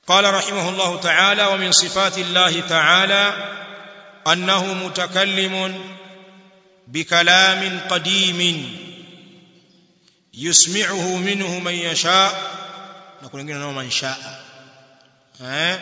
قال رحمه الله تعالى ومن صفات الله تعالى انه متكلم بكلام قديم يسمعه منه من يشاء نقول لنا من شاء ها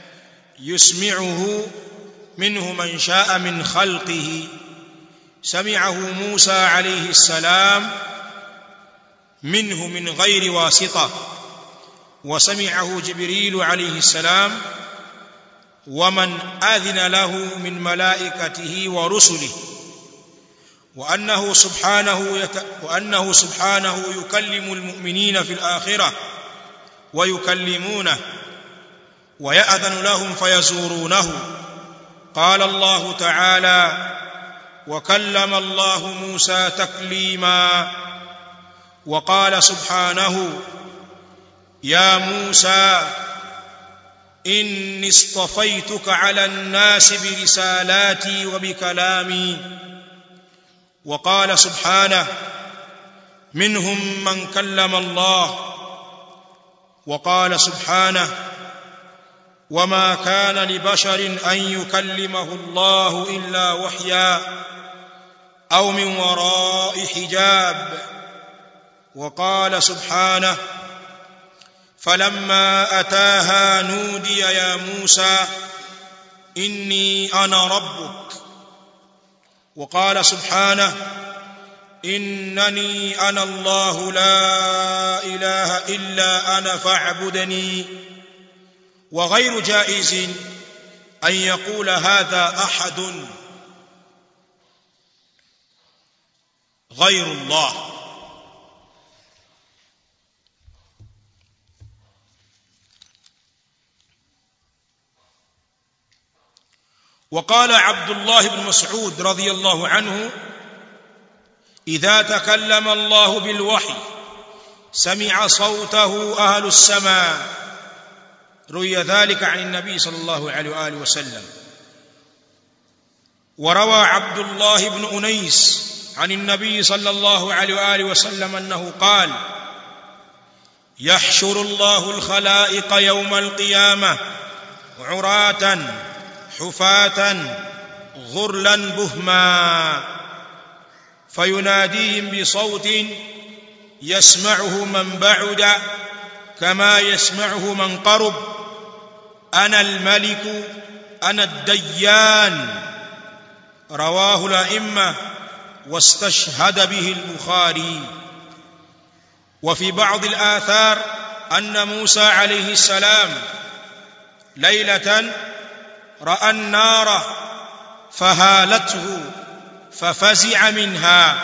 يسمعه منه من شاء من خلقه سمعه موسى عليه السلام منه من غير واسطه وسمعه جبريل عليه السلام ومن اذن له من ملائكته ورسله وانه سبحانه يت... وانه سبحانه يكلم المؤمنين في الاخره ويكلمونه ويأذن لهم فيزورونه قال الله تعالى وكلم الله موسى تكليما وقال سبحانه يا موسى اني اصطفيتك على الناس برسالاتي وبكلامي وقال سبحانه منهم من كلم الله وقال سبحانه وما كان لبشر ان يكلمه الله الا وحيا او من وراء حجاب وقال سبحانه فلما اتاها نودي يا موسى اني انا ربك وقال سبحانه انني انا الله لا اله الا انا فاعبدني وغير جائز ان يقول هذا احد غير الله وقال عبد الله بن مسعود رضي الله عنه اذا تكلم الله بالوحي سمع صوته اهل السماء روي ذلك عن النبي صلى الله عليه واله وسلم وروى عبد الله بن انيس عن النبي صلى الله عليه واله وسلم انه قال يحشر الله الخلائق يوم القيامه عراه حفاه غرلا بهما فيناديهم بصوت يسمعه من بعد كما يسمعه من قرب انا الملك انا الديان رواه الائمه واستشهد به البخاري وفي بعض الاثار ان موسى عليه السلام ليله راى النار فهالته ففزع منها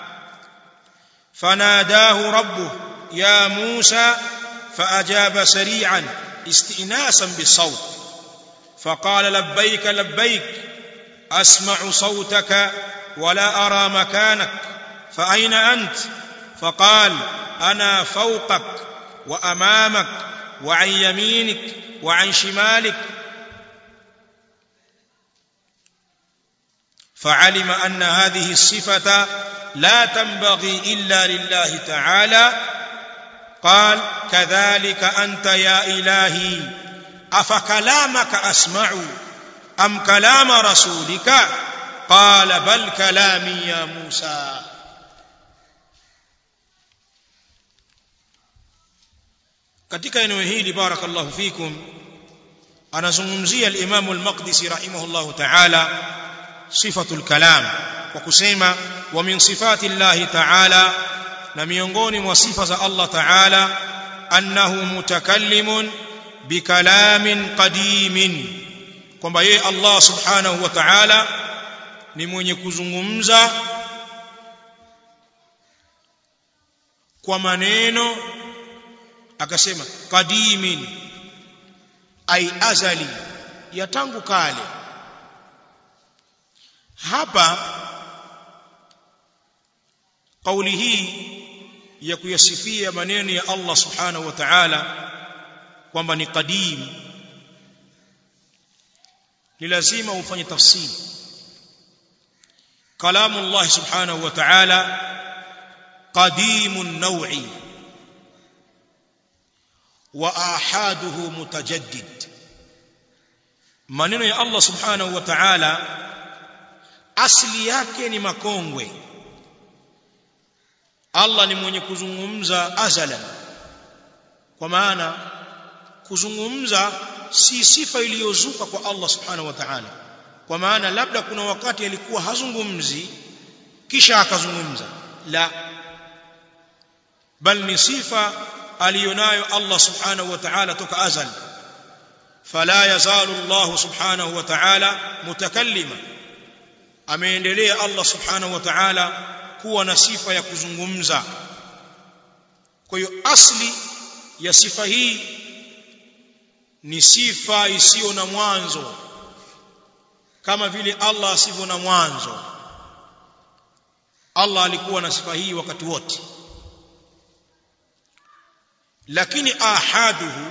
فناداه ربه يا موسى فاجاب سريعا استئناسا بالصوت فقال لبيك لبيك اسمع صوتك ولا ارى مكانك فاين انت فقال انا فوقك وامامك وعن يمينك وعن شمالك فعلم ان هذه الصفه لا تنبغي الا لله تعالى قال كذلك انت يا الهي افكلامك اسمع ام كلام رسولك قال بل كلامي يا موسى katika eneo hili barakallahu fikum anazungumzia al-Imam al-Maqdisi rahimahullahu ta'ala sifatul kalam kwa kusema wa min sifati Allah ta'ala na miongoni mwa sifa za Allah ta'ala annahu mutakallimun bikalamin qadimin kwamba yeye Allah subhanahu wa ta'ala ni mwenye kuzungumza kwa maneno akasema qadimin ai azali ya tangu kale hapa kauli hii ya kuyasifia maneno ya Allah subhanahu wa ta'ala kwamba ni qadim ni lazima ufanye tafsiri kalamu Allah subhanahu wa ta'ala qadimun naw'i wa ahaduhu mutajaddid maneno ya Allah subhanahu wa ta'ala asili yake ni makongwe Allah ni mwenye kuzungumza azalan kwa maana kuzungumza si sifa iliyozuka kwa Allah subhanahu wa ta'ala kwa maana labda kuna wakati alikuwa hazungumzi kisha akazungumza la bal ni sifa aliyonayo Allah subhanahu wa ta'ala toka azal fala yazalu Allah subhanahu wa ta'ala mutakallima ameendelea Allah subhanahu wa ta'ala kuwa na sifa ya kuzungumza kwa hiyo asli ya sifa hii ni sifa isiyo na mwanzo kama vile Allah asivyo na mwanzo Allah alikuwa na sifa hii wakati wote lakini ahaduhu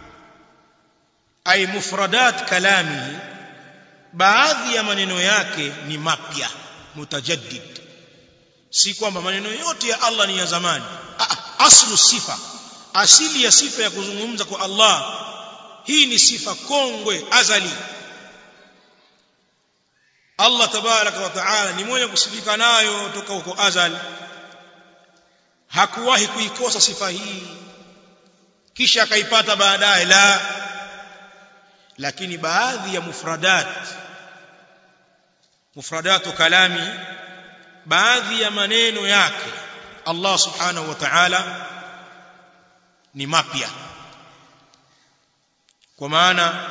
ay mufradat kalamihi baadhi ya maneno yake ni mapya mutajaddid si kwamba maneno yote ya Allah ni ya zamani aslu sifa asili ya sifa ya kuzungumza kwa Allah hii ni sifa kongwe azali Allah tabaraka wa taala ni mwenye kusifika nayo toka huko azali hakuwahi kuikosa sifa hii kisha akaipata baadaye la lakini baadhi ya mufradat mufradatu kalami baadhi ya maneno yake Allah subhanahu wa ta'ala ni mapya kwa maana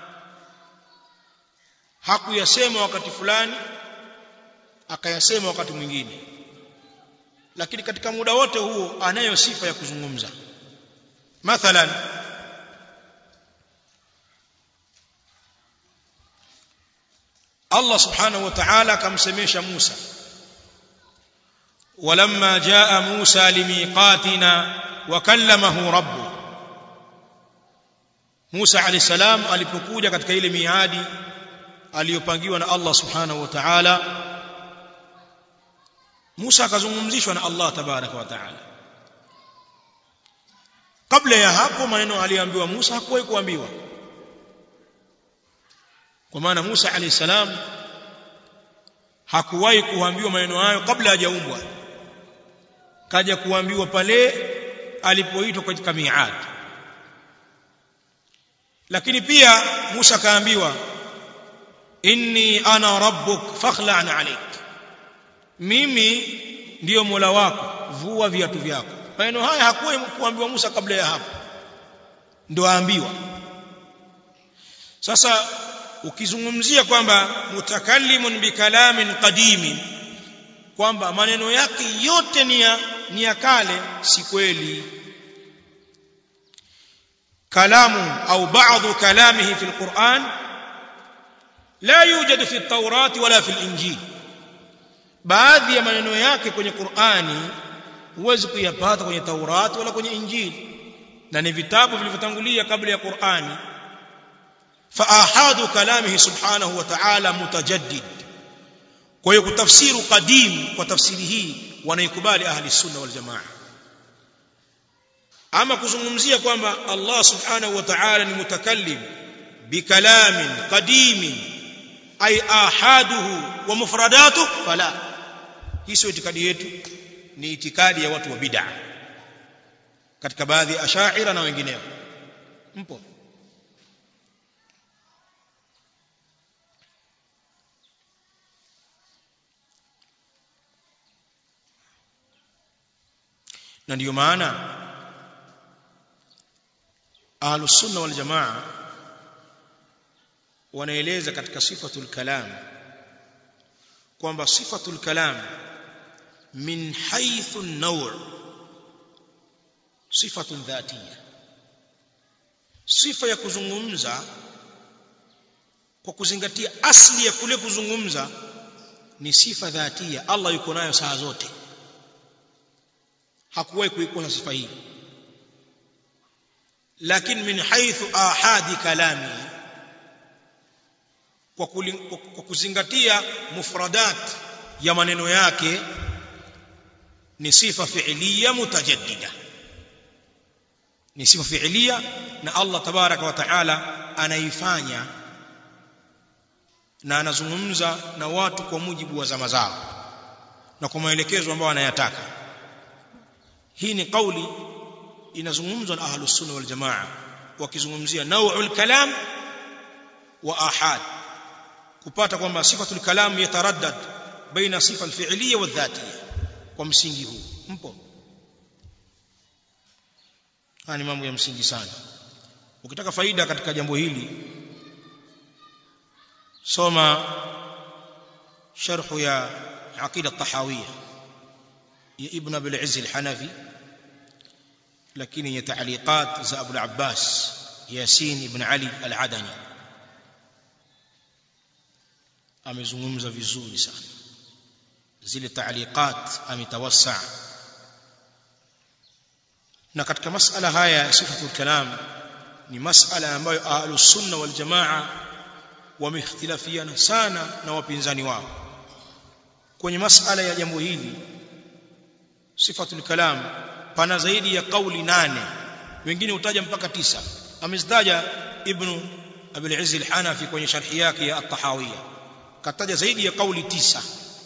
hakuyasema wakati fulani akayasema wakati mwingine lakini katika muda wote huo anayo sifa ya kuzungumza mathalan Allah subhanahu wa ta'ala akamsemesha Musa ولما جاء موسى لميقاتنا وكلمه ربه Musa alayhi salam alipokuja katika ile miadi aliyopangiwa na Allah subhanahu wa ta'ala Musa akazungumzishwa na Allah tabaraka wa ta'ala kabla ya hapo maneno aliyoambiwa Musa hakuwahi kuambiwa kwa maana Musa alayhi salam hakuwahi kuambiwa maneno hayo kabla hajaumbwa kaja kuambiwa pale alipoitwa katika miadi lakini pia Musa kaambiwa inni ana rabbuk fakhla'an alayk mimi ndiyo Mola wako vua viatu vyako maneno haya hakuwa kuambiwa Musa kabla ya hapo ndio aambiwa sasa ukizungumzia kwamba mutakallimun bikalamin qadimin kwamba maneno yake yote ni ya ni ya kale si kweli كلام أو بعض كلامه في القرآن لا يوجد في التوراة ولا في الإنجيل baadhi ya maneno yake kwenye Qur'ani huwezi kuyapata kwenye Taurati wala kwenye Injili na ni vitabu vilivyotangulia kabla ya Qur'ani fa ahadu kalamihi subhanahu wa ta'ala mutajaddid kwa hiyo kutafsiru qadim kwa tafsiri hii wanaikubali ahli sunna wal jamaa ama kuzungumzia kwamba Allah subhanahu wa ta'ala ni mutakallim bikalamin qadimin ay ahaduhu wa mufradatuhu fala hii sio itikadi yetu ni itikadi ya watu wa bid'a katika baadhi ya ashaira na wengineo mpo na ndiyo maana ahlus sunna wal jamaa wanaeleza katika sifatul kalam kwamba sifatul kalam min haythu an-naw' sifatun dhatiyya sifa ya kuzungumza kwa kuzingatia asli ya kule kuzungumza ni sifa dhatia Allah yuko nayo saa zote hakuwahi kuikosa sifa hii lakini min haythu ahadi kalami kwa, kwa kuzingatia mufradat ya maneno yake ni sifa fi'liya mutajaddida ni sifa fiilia na Allah tabaraka wa taala anaifanya na anazungumza na watu kwa mujibu wa zama zao na kwa maelekezo ambayo anayataka hii ni kauli inazungumzwa na ahlus sunna wal jamaa wakizungumzia nau'ul kalam wa ahad kupata kwamba sifatul kalam yataraddad baina sifa alfi'liyya wa dhatiyya kwa msingi huu mpo haya ni mambo ya msingi sana ukitaka faida katika jambo hili soma sharhu ya aqida tahawiyya ya ibn abul izz al-hanafi lakini yenye taaliqat za Abu al-Abbas Yasin ibn Ali al-Adani amezungumza vizuri sana zile taaliqat ametawassa na katika masala haya ya sifatul kalam ni masala ambayo ahlus sunna wal jamaa wamehtilafiana sana na wapinzani wao kwenye masala ya jambo hili sifatul kalam pana zaidi ya kauli nane wengine utaja mpaka tisa amezitaja ibn abul izz al-hanafi kwenye sharhi yake ya at-tahawiyya kataja zaidi ya kauli tisa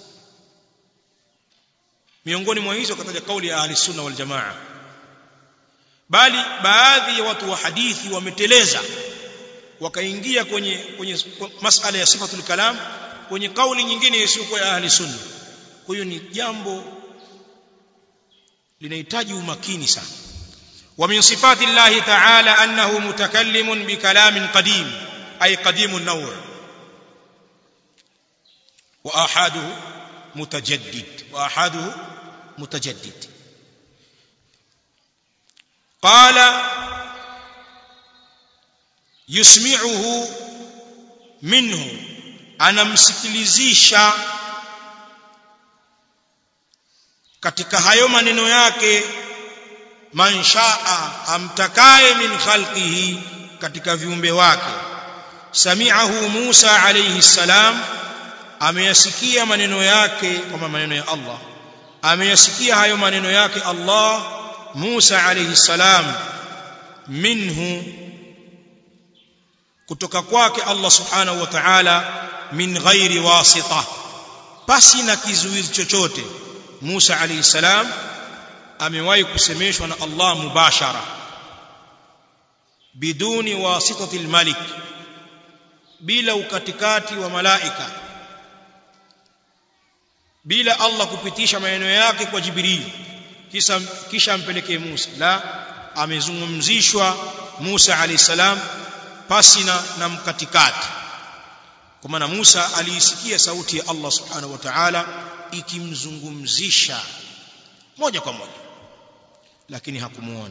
miongoni mwa hizo kataja kauli ya ahli sunna wal jamaa bali baadhi ya watu wa hadithi wameteleza wakaingia kwenye kwenye masala ya sifatul kalam kwenye kauli nyingine isiyokuwa ya ahli sunna kwa hiyo ni jambo linahitaji umakini sana wa min sifati llahi ta'ala annahu mutakallimun bi kalamin qadim ay qadimun naw' wa ahaduhu mutajaddid wa ahaduhu mutajaddid qala yusmi'uhu minhu anamsikilizisha katika hayo maneno yake man shaa amtakaye min khalqihi katika viumbe wake sami'ahu Musa alayhi salam ameyasikia maneno yake kama maneno ya Allah ameyasikia hayo maneno yake Allah Musa alayhi salam minhu kutoka kwake Allah subhanahu wa ta'ala min ghairi wasita pasi na kizuizi chochote Musa alayhi salam amewahi kusemeshwa na Allah mubashara biduni wasitati almalik bila ukatikati wa malaika bila Allah kupitisha maneno yake kwa Jibril kisha kisha ampelekee Musa la amezungumzishwa Musa alayhi salam pasi na, na mkatikati kwa maana Musa aliisikia sauti ya Allah subhanahu wa ta'ala ikimzungumzisha moja kwa moja lakini hakumuona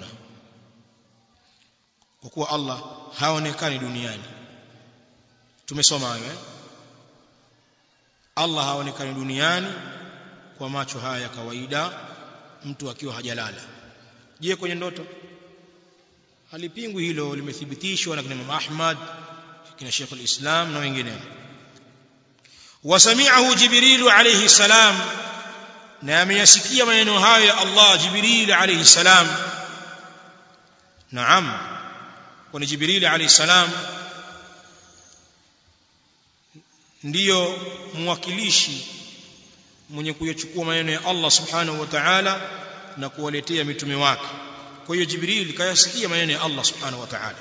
kwa kuwa Allah haonekani duniani tumesoma hayo eh? Allah haonekani duniani kwa macho haya ya kawaida mtu akiwa hajalala je kwenye ndoto halipingwi hilo limethibitishwa na kina Imam Ahmad kina Sheikh al-Islam na wengineo wasami'ahu Jibril alayhi salam na ameyasikia maneno hayo ya Allah Jibril alayhi salam naam kwa Jibril alayhi salam ndiyo mwakilishi mwenye kuyachukua maneno ya Allah subhanahu wa ta'ala na kuwaletea mitume wake kwa hiyo Jibril kayasikia maneno ya Allah subhanahu wa ta'ala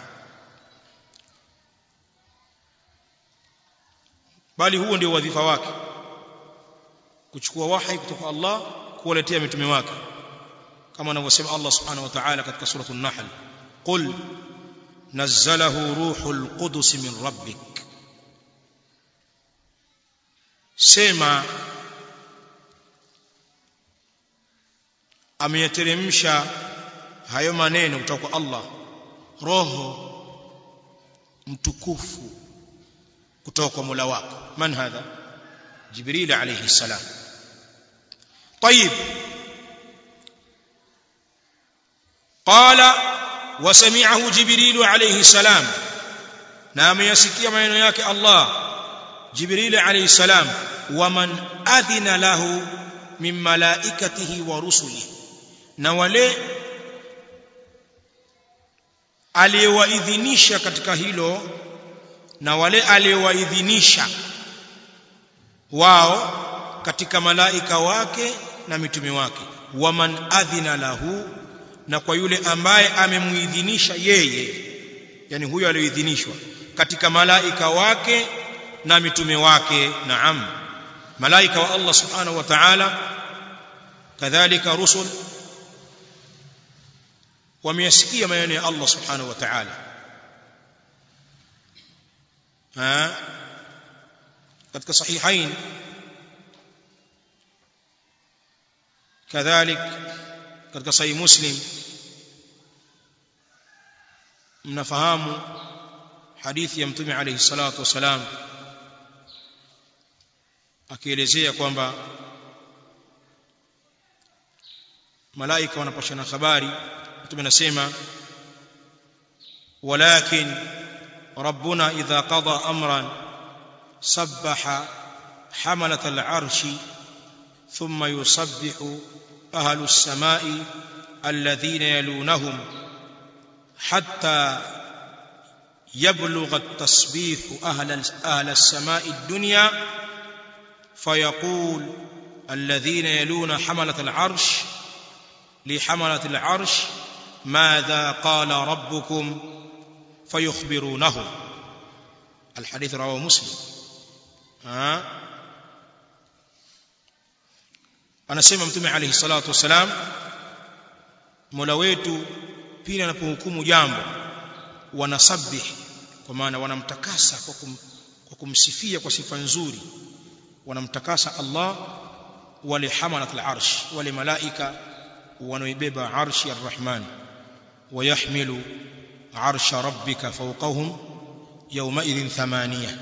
bali huo ndio wadhifa wake kuchukua wahi kutoka Allah kuwaletea mitume wake kama anavyosema Allah subhanahu wa ta'ala katika surah an-nahl qul nazzalahu ruhul qudus min rabbik sema ameyateremsha hayo maneno kutoka kwa Allah roho mtukufu kutoka kwa Mola wako man hadha Jibril alayhi salam طيب قال وسمعه جبريل عليه السلام نعم يسكي maneno yake Allah Jibril alayhi salam waman adhina lahu min malaikatihi wa rusulihi na wale aliyewaidhinisha katika hilo na wale aliyewaidhinisha wao katika malaika wake na mitume wake waman adhina lahu na kwa yule ambaye amemuidhinisha yeye yani huyo aliyoidhinishwa katika malaika wake na mitume wake naam malaika wa Allah subhanahu wa ta'ala kadhalika rusul wameyasikia maneno ya Allah subhanahu wa ta'ala ha katika sahihain kadhalik katika sahih muslim mnafahamu hadithi ya mtume alayhi salatu wasalam akielezea kwamba malaika wanapashana habari mtume anasema walakin rabbuna idha qada amran sabbaha hamalat al-arshi thumma yusabbihu ahlu as-sama'i alladhina yalunahum hatta يبلغ التسبيح أهل, أهل السماء الدنيا فيقول الذين يلون حملة العرش لحملة العرش ماذا قال ربكم فيخبرونه الحديث رواه مسلم ها anasema mtume alayhi salatu wasalam mola wetu pindi anapohukumu jambo wanasabih kwa maana wanamtakasa kwa, kum, kwa kumsifia kwa sifa nzuri wanamtakasa Allah wale hamalat al-arsh wale malaika wanaoibeba arshi ar-rahman ويحمل عرش ربك فوقهم يومئذ ثمانية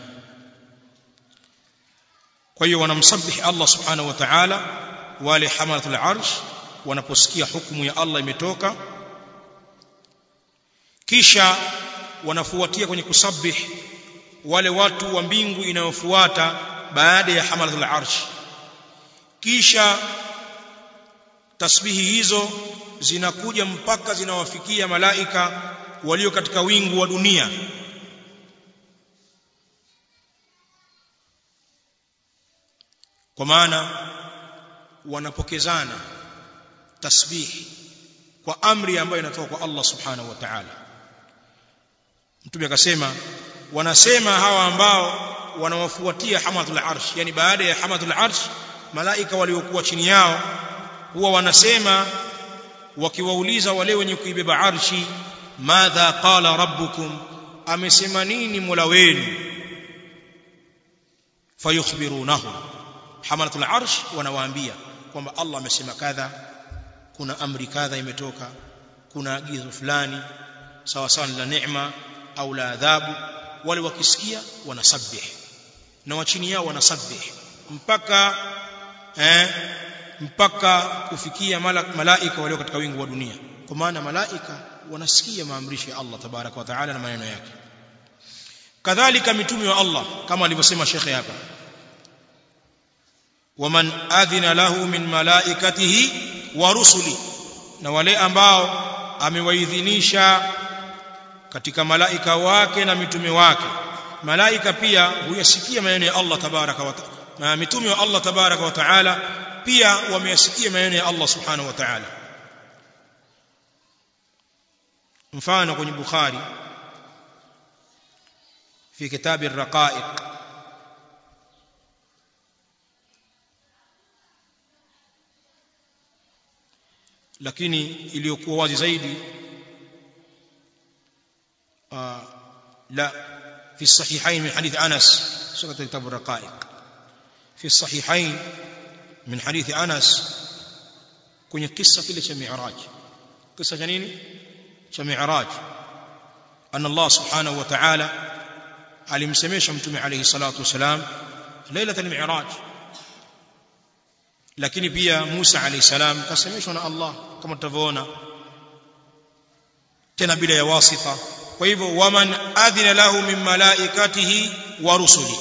kwa hiyo wanamsabihi Allah subhanahu wa ta'ala wale hamalatul arsh wanaposikia hukumu ya Allah imetoka kisha wanafuatia kwenye kusabih wale watu wa mbingu inayofuata baada ya hamalatul arsh kisha tasbihi hizo zinakuja mpaka zinawafikia malaika walio katika wingu wa dunia kwa maana wanapokezana tasbihi kwa amri ambayo inatoka kwa Allah subhanahu wa ta'ala mtume akasema wanasema hawa ambao wanawafuatia hamatul arsh yani baada ya hamatul arsh malaika waliokuwa chini yao huwa wanasema wakiwauliza wale wenye kuibeba arshi madha qala rabbukum amesema nini mola wenu fayukhbirunahu hamalatul arsh wanawaambia kwamba Allah amesema kadha kuna amri kadha imetoka kuna agizo fulani sawa sawa la neema au la adhabu wale wakisikia wanasabih na wachini yao wanasabih mpaka eh mpaka kufikia malaika walio katika wingu wa dunia kwa maana malaika wanasikia maamrisho ya Allah tabaraka wa taala na maneno yake kadhalika mitume wa Allah kama alivyosema shekhe hapa waman adhina lahu min malaikatihi wa rusuli na wale ambao amewaidhinisha katika malaika wake na mitume wake malaika pia huyasikia maneno ya Allah tabaraka wa taala mitume wa Allah tabaraka wa taala pia wameyasikia maneno ya Allah subhanahu wa ta'ala mfano kwenye Bukhari في كتاب الرقائق lakini iliyokuwa wazi zaidi la في الصحيحين من حديث أنس سورة كتاب الرقائق في الصحيحين من حديث أنس kwenye kisa kile cha Mi'raj kisa cha nini cha Mi'raj anna Allah subhanahu wa ta'ala alimsemesha mtume alayhi salatu wasalam lailat al-mi'raj lakini pia Musa alayhi salam kasemeshwa na Allah kama tutavyoona tena bila ya wasita kwa hivyo waman adhina lahu min malaikatihi wa rusuli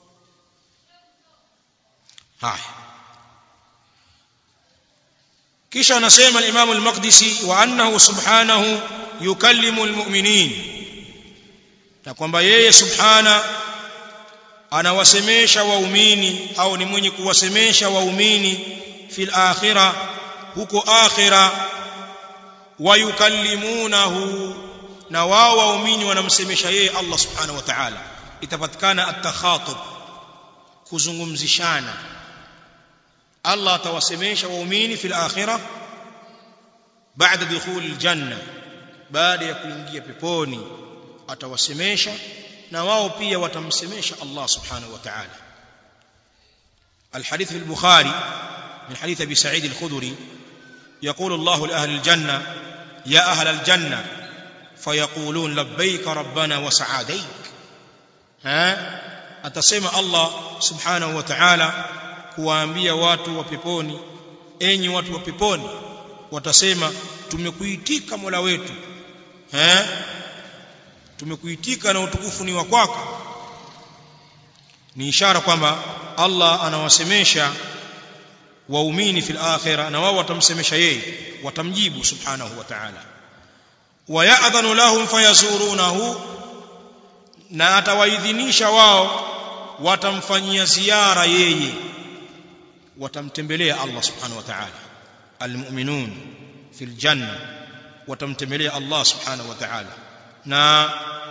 haya kisha anasema al-Imam al-Maqdisi wa annahu subhanahu yukallimu al-mu'minin na kwamba yeye subhana anawasemesha waumini au ni mwenye kuwasemesha waumini fil akhirah huko akhirah wayukallimunahu na wao waumini wanamsemesha yeye Allah subhanahu wa ta'ala itapatikana at-takhatub kuzungumzishana Allah atawasemesha waumini fil akhirah baada dukhul aljanna baada ya kuingia peponi atawasemesha na wao pia watamsemesha Allah subhanahu wa ta'ala الحديث في البخاري من حديث ابي سعيد الخدري يقول الله لاهل الجنه يا اهل الجنه فيقولون لبيك ربنا وسعاديك ها atasema Allah subhanahu wa ta'ala kuwaambia watu wa peponi enyi watu wa peponi watasema tumekuitika Mola wetu eh tumekuitika na utukufu ni wa kwako ni ishara kwamba Allah anawasemesha waumini fil akhirah na wao watamsemesha yeye watamjibu subhanahu wa ta'ala wayadhanu lahum fayazurunahu na atawaidhinisha wao watamfanyia ziara yeye watamtembelea Allah subhanahu wa ta'ala almu'minun fil janna watamtembelea Allah subhanahu wa ta'ala na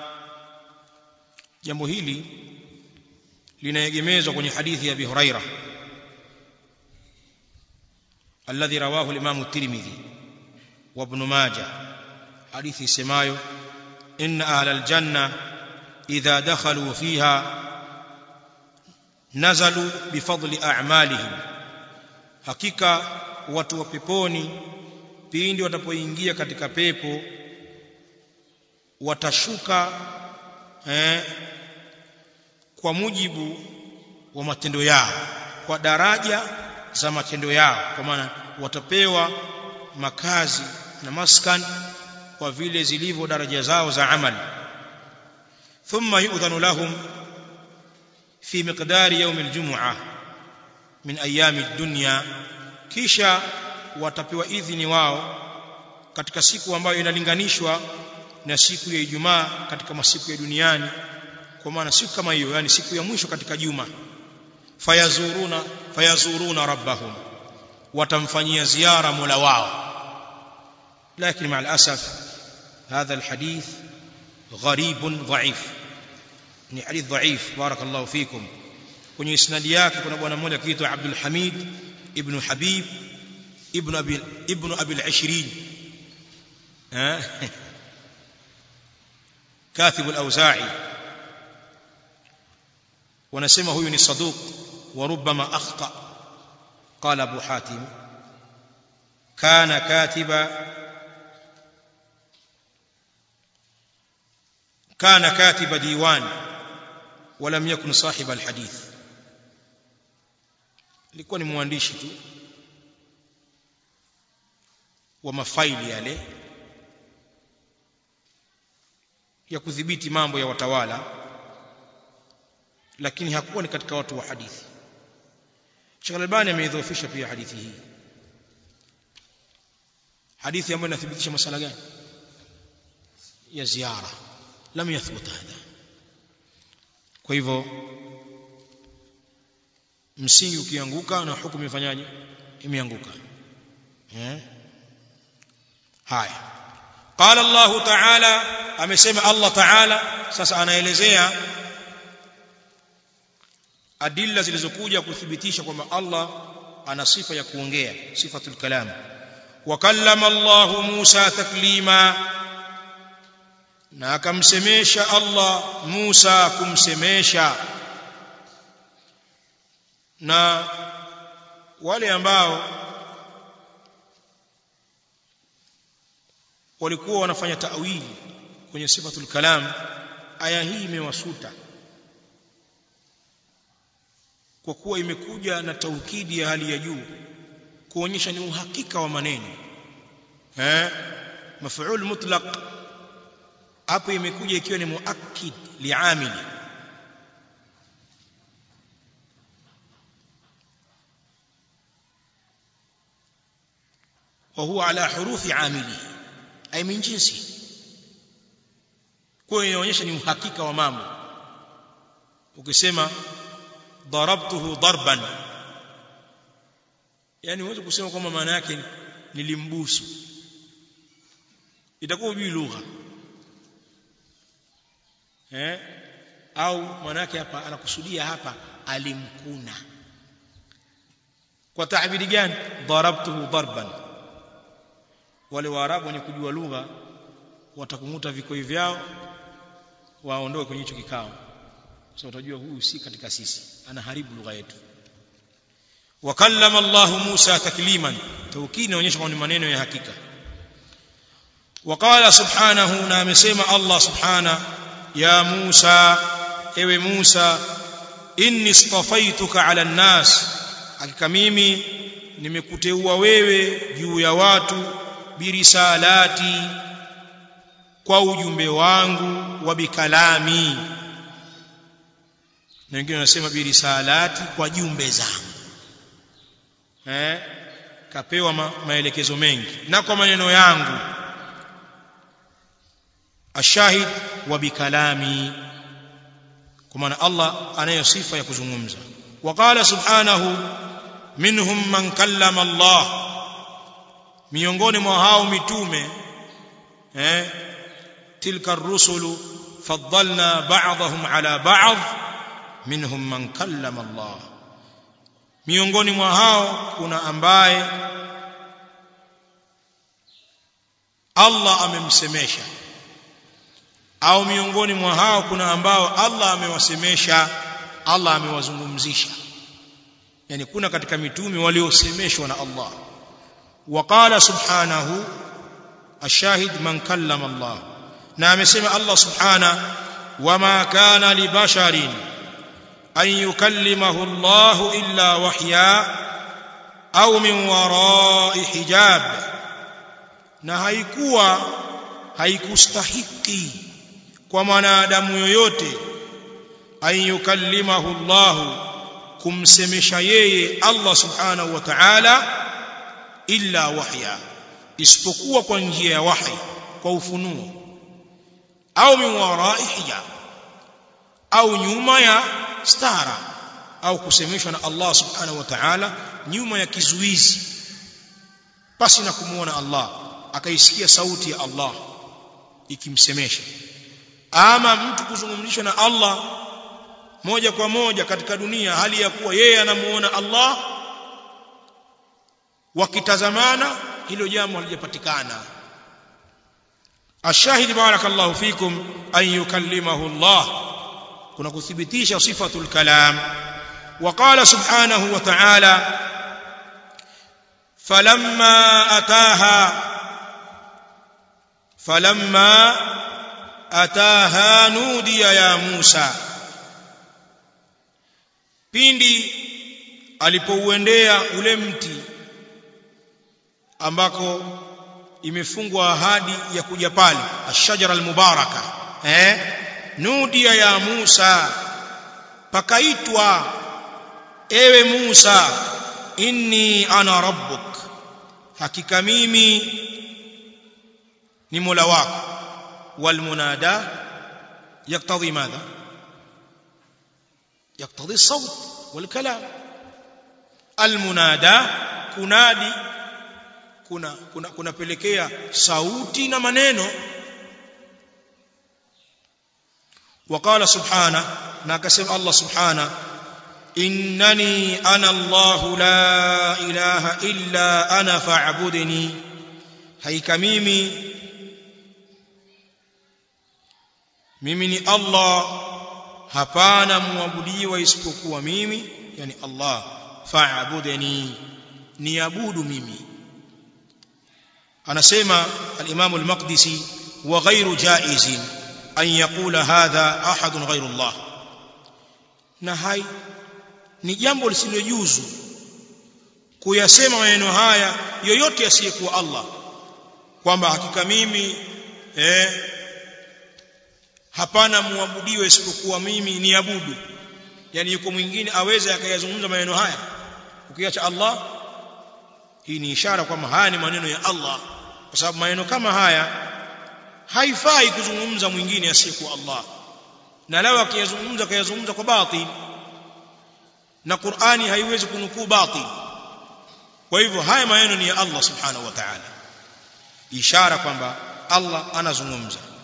jambo hili linaegemezwa kwenye hadithi ya Abi Huraira alladhi rawahu al-Imam at-Tirmidhi wa Ibn Majah hadithi isemayo inna ahla al-janna idha dakhalu fiha nazalu bifadli a'malihim hakika watu wa peponi pindi watapoingia katika pepo watashuka eh, kwa mujibu wa matendo yao kwa daraja za matendo yao kwa maana watapewa makazi na maskan kwa vile zilivyo daraja zao za amali thumma yu'dhanu lahum fi miqdari yawm aljum'ah min ayami ad-dunya kisha watapewa idhini wao katika siku ambayo inalinganishwa na siku ya Ijumaa katika masiku ya duniani kwa maana siku kama hiyo yani siku ya mwisho katika juma fayazuruna fayazuruna rabbahum watamfanyia ziara mola wao lakini مع الاسف هذا الحديث غريب ضعيف ni hadith dhaif barakallahu fikum kwenye isnadi yake kuna bwana mmoja akiitwa Abdul Hamid ibn Habib ibn Abi ibn Abi al-20 كاتب الأوزاعي ونسمى هو ni صدوق وربما أخطأ قال أبو حاتم كان كاتب كان كاتب ديوان ولم يكن صاحب الحديث alikuwa ni mwandishi tu wa mafaili yale ya kudhibiti mambo ya watawala lakini hakuwa ni katika watu wa hadithi Sheikh Albani ameidhoofisha pia hadithi hii hadithi ambayo inathibitisha masala gani ya ziara lam yathbut hadha kwa hivyo msingi ukianguka na hukumu ifanyaje imeanguka eh haya qala Allah ta'ala amesema Allah ta'ala sasa anaelezea adilla zilizokuja kuthibitisha kwamba Allah ana sifa ya kuongea sifatul kalam wa kallama Allah Musa taklima na akamsemesha Allah Musa kumsemesha na wale ambao walikuwa wanafanya ta'wili kwenye sifatul kalam aya hii imewasuta kwa kuwa imekuja na taukidi ya hali ya juu kuonyesha ni uhakika wa maneno eh maf'ul mutlaq hapo imekuja ikiwa ni muakkid li'amili wa huwa ala hurufi amili ay min jinsi kwa hiyo inaonyesha ni uhakika wa mambo ukisema darabtuhu darban yani huwezi kusema kwamba maana yake nilimbusu itakuwa hujui lugha eh au maana yake hapa anakusudia hapa alimkuna kwa taabiri gani darabtuhu darban wale waarabu wenye kujua lugha watakumuta vikoi vyao waondoe kwenye hicho kikao sasa utajua huyu si katika sisi anaharibu lugha yetu wakallama Allah Musa takliman tawkid inaonyesha kwamba ni maneno ya hakika وقال سبحانه na amesema Allah subhana ya Musa ewe Musa inni istafaituka ala nnas hakika mimi nimekuteua wewe juu ya watu birisalati kwa ujumbe wangu wa bikalami na wengine wanasema birisalati kwa jumbe zangu eh kapewa ma, maelekezo mengi na kwa maneno yangu ashahid wa bikalami kwa maana Allah anayo sifa ya kuzungumza waqala subhanahu minhum man kallama Allah miongoni mwa hao mitume eh tilka ar-rusulu faddalna ba'dahum ala ba'd minhum man kallama Allah miongoni mwa hao kuna ambaye Allah amemsemesha au miongoni mwa hao kuna ambao Allah amewasemesha Allah amewazungumzisha yani kuna katika mitume waliosemeshwa na Allah وقال سبحانه الشاهد من كلم الله na amesema Allah subhana wama kana libasharin an yukallimahu Allah illa wahya au min wara'i hijab na haikuwa haikustahiki kwa mwanadamu yoyote an yukallimahu Allah kumsemesha yeye Allah subhanahu wa ta'ala illa wahya isipokuwa kwa njia ya wahi kwa ufunuo au min warai hijab au nyuma ya stara au kusemeshwa na Allah subhanahu wa ta'ala nyuma ya kizuizi basi na kumuona Allah akaisikia sauti ya Allah ikimsemesha ama mtu kuzungumzishwa na Allah moja kwa moja katika dunia hali ya kuwa yeye anamuona Allah wakitazamana hilo jambo halijapatikana ashahidi barakallahu fikum an yukallimahu Allah kuna kuthibitisha sifatul kalam وقال سبحانه وتعالى فلما أتاها فلما أتاها نودي يا موسى pindi alipouendea ule mti ambako imefungwa ahadi ya kuja pale ashajara almubaraka eh nudia ya Musa pakaitwa ewe Musa inni ana rabbuk hakika mimi ni mola wako walmunada yaktadhi madha yaktadhi الصوت والكلام المنادى kunadi kuna kuna kunapelekea sauti na maneno وقال سبحانه na akasema Allah subhana innani ana Allah la ilaha illa ana fa'budni haika mimi mimi ni Allah hapana muabudiwa isipokuwa mimi yani Allah fa'budni niabudu mimi anasema al-Imam al-Maqdisi wa ghayru jaizin an yaqula hadha ahadun ghayru Allah na hai ni jambo lisilojuzu kuyasema maneno haya yoyote asiyekuwa Allah kwamba hakika mimi eh hapana muabudiwe isipokuwa mimi niabudu yani yuko mwingine aweze akayazungumza maneno haya ukiacha Allah hii ni ishara kwamba haya ni maneno ya Allah kwa sababu maneno kama haya haifai kuzungumza mwingine asiyekuwa Allah na lao akiyazungumza kayazungumza kwa batil na Qur'ani haiwezi kunukuu batil kwa hivyo haya maneno ni ya Allah subhanahu wa ta'ala ishara kwamba Allah anazungumza